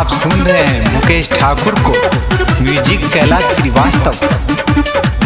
आप सुन रहे हैं मुकेश ठाकुर को म्यूजिक कैलाश श्रीवास्तव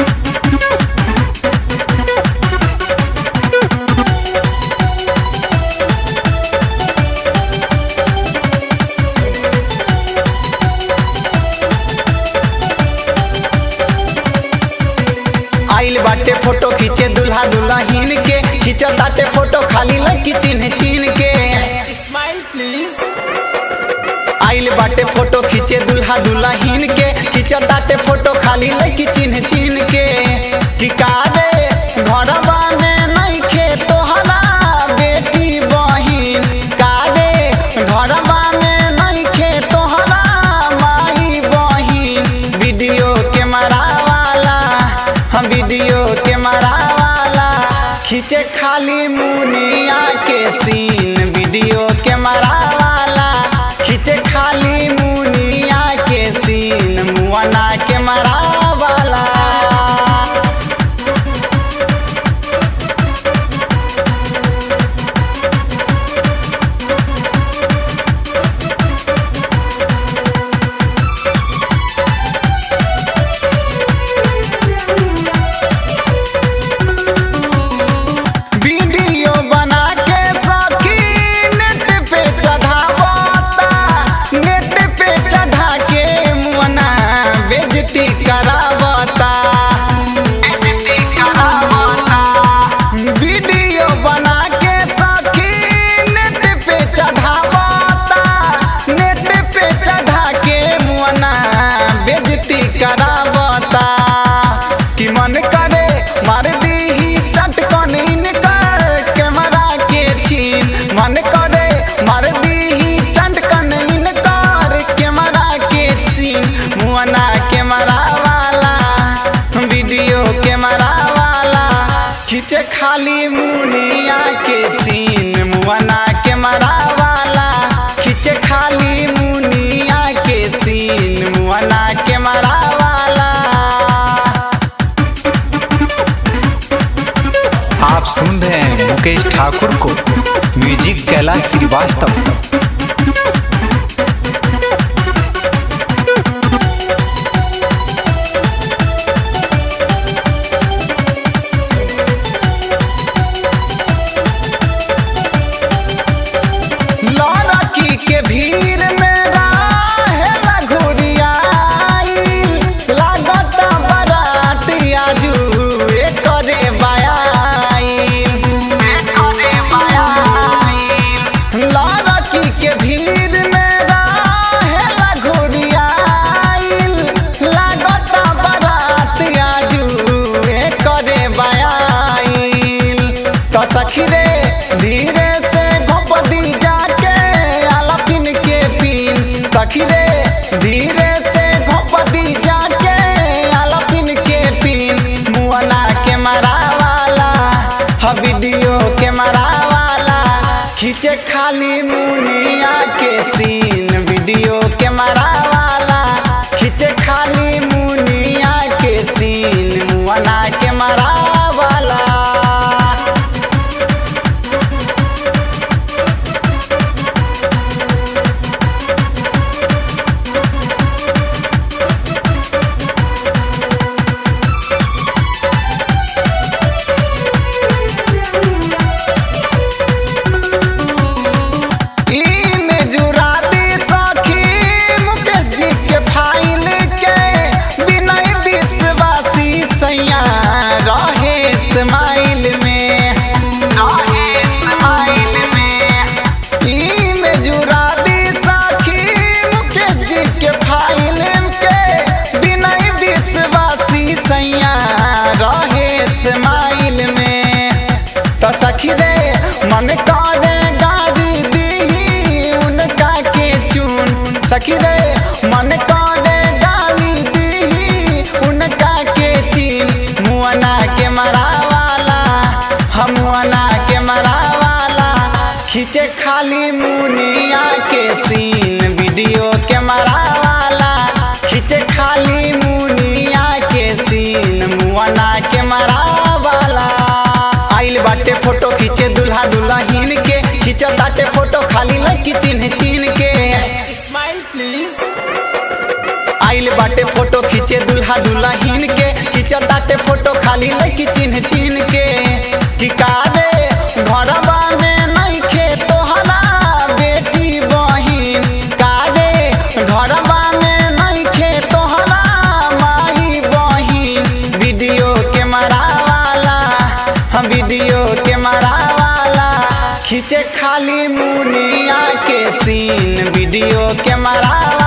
आइल बाटे फोटो खींचे दुल्हा दुल्हन के खींचा ताटे फोटो खाली लड़की चिन्ह चिन्ह के स्माइल प्लीज आइल बाटे फोटो खींचे दुल्हा दुल्हन के खींचा ताटे फोटो खाली लड़की चिन्ह चिन्ह के कि कारे घरवा में नहीं खे तोहरा बेटी बहिन कारे घरवा में नहीं खे तोहरा माई बहिन वीडियो कैमरा वाला हम वीडियो कैमरा वाला खींचे खाली मुनिया के सीन वीडियो कैमरा वाला खींचे खाली मुनिया के सीन मुआना कैमरा वाला वीडियो बना के सखी नेट पे चढ़ावता नेट पे चढ़ा के मुअना बेजती करावता बेजती करावता वीडियो बना के सखी नेट पे चढ़ावता नेट पे चढ़ा के मुअना बेजती करावता कि मन करे मार दी चटकन इनकर कैमरा के छीन मन करे मार दी चटकन इनकर कैमरा के छीन मुअना कैमरा वाला वीडियो कैमरा वाला खींचे खाली मुनिया के सीन मुअना कैमरा वाला खींचे खाली मुनिया के सीन मुअना कैमरा वाला आप सुन रहे हैं मुकेश ठाकुर को म्यूजिक कैलाश श्रीवास्तव लड़की के भीड़ में रहेला घुरियाई लागत बारात आजू एकरे बायाई एकरे बायाई लड़की के भीड़ में रहेला घुरियाई लागत बारात आजू एकरे बायाई तो सखी रे धीरे से घोपदी जाके आला पिन के पिन सखी रे धीरे से घोपदी जाके आला पिन के पिन मुआना के मरा वाला हा वीडियो के मरा वाला खींचे खाली मुनिया के सीन वीडियो के मरा वाला खींचे खाली मुनिया के सीन मुआना के मरा वाला इमे जुरा दी सखी मुकेश जी के फाइल के बिनय विश्वासी सैया रहे स्माइल में रहे स्माइल में इमे जुरा दी सखी मुकेश जी के फाइल के बिनय विश्वासी सैया रहे स्माइल में तो सखी रे मन करे गाड़ी दी उनका के चुन सखी रे मन करे गाली दी उनका के चीन मुअना के मरा वाला हम मुअना के मरा वाला खींचे खाली मुनिया के सीन वीडियो के मरा वाला खींचे खाली मुनिया के सीन मुअना के मरा वाला आइल बाटे फोटो खींचे दुल्हा दुल्हन के खींचा ताटे फोटो खाली लड़की चिन्ह चिन्ह के स्माइल ताटे फोटो खाली लड़की चिन्ह चिन्ह के कि कारे घरवा में नहीं खे तोहरा बेटी बहिन कारे घरवा में नहीं खे तोहरा माई बहिन वीडियो कैमरा वाला हम वीडियो कैमरा वाला खींचे खाली मुनिया के सीन वीडियो कैमरा